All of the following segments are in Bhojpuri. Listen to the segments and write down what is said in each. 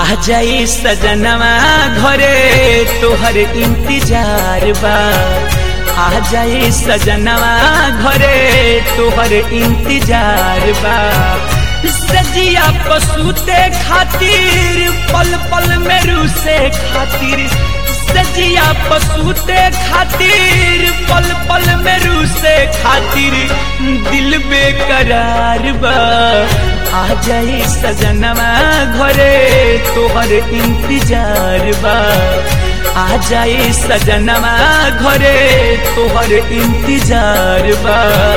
आ जाई सजनवा घरे तोहर इंतजार बा आ जाई सजनवा घरे तोहर इंतजार बा सजिया पसूते खातिर पल पल में रूसे खातिर सजिया पसूते खातिर पल पल में रूसे खातिर दिल बेकरार बा आ जाई सजनवा घरे तोहर इंतजार बा आ जाई सजनवा घरे तोहर इंतजार बा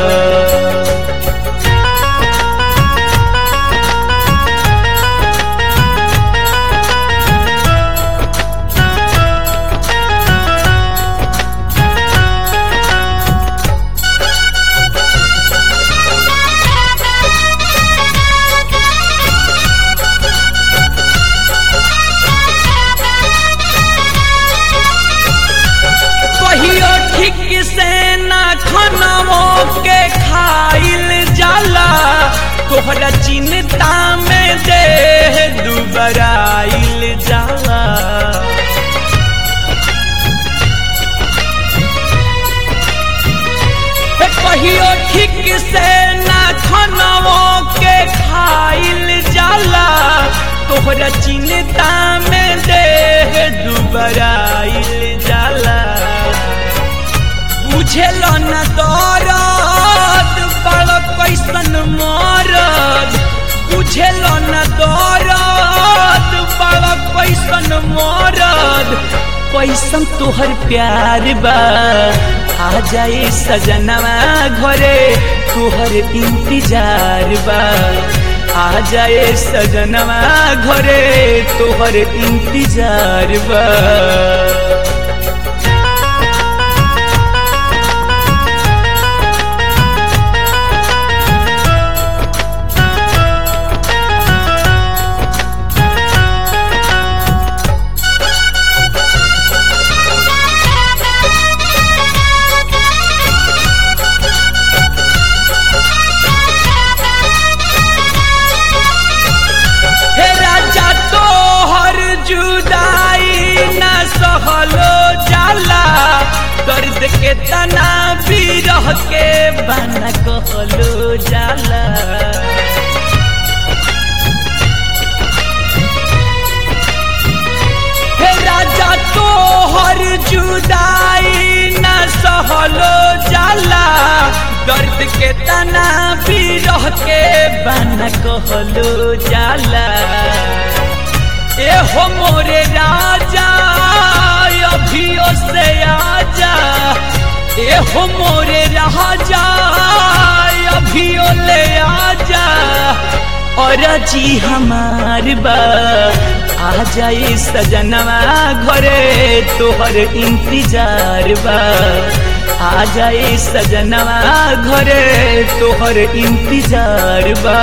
कहियो ठीक से ना खानवो के खाइल जाला तोहरा चिंता में दे दुबराइल जाला हे कहियो ठीक से ना खानवो के खाइल जाला तोहरा चिंता में दे दुबराइल जाला बुझेल न दरद बड़ कैसन मरद बुझेल न दरद बड़ कैसन मरद कैसन तोहर प्यार बा आ जाई सजनवा घरे तोहर इंतजार बा आ जाए सजनवा घरे तोहर इंतजार बा हे राजा तोहर जुदाई न सहलो जाला दर्द के तना बिरह के बना कहलो जाला हे राजा तोहर जुदाई न सहलो जाला दर्द के तना बिरह के बना कहलो जाला ए हो मोरे राजा अभियो से आजा ए हो मोरे राजा अभियो ले आजा और जी हमार बा आ जाई सजनवा घरे तोहर इंतजार बा आ जाई सजनवा घरे तोहर इंतजार बा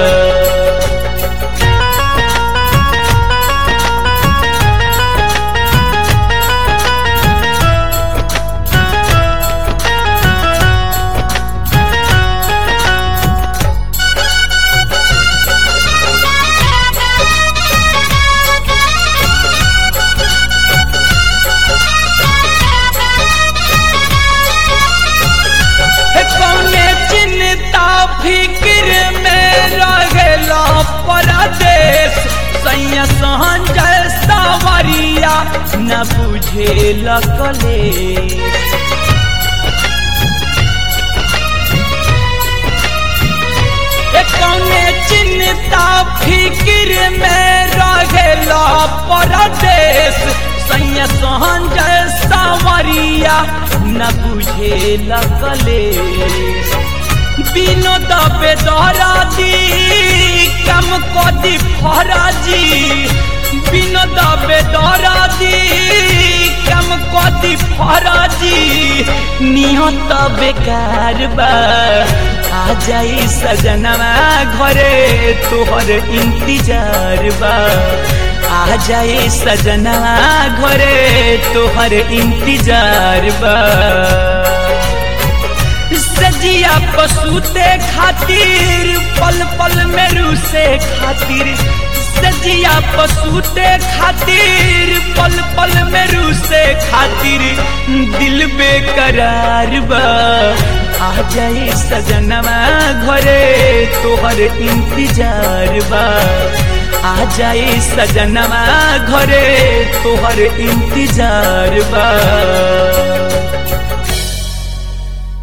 हे कौने चिंता फिक्र में रहेला परदेश सैया संजय सवरिया न बुझे लगले हे कौने चिंता फिक्र में रहेला परदेश सैया संजय सवरिया न बुझे लगले বিনোদ বেদরাজি কাম কদি ফরাজি বিনোদ বেদরাজি কাম কদি ফরাজি নিহত বেকার বা आ जाई सजनवा घरे तोहर इंतजार बा आ जाई सजनवा घरे तोहर इंतजार बा सजिया पसूते खातिर पल पल में रूसे खातिर सजिया पसूते खातिर पल पल में रूसे खातिर दिल बेकरार बा आ जाए सजनवा घरे तोहर इंतजार बा आ जाए सजनवा घरे तोहर इंतजार बा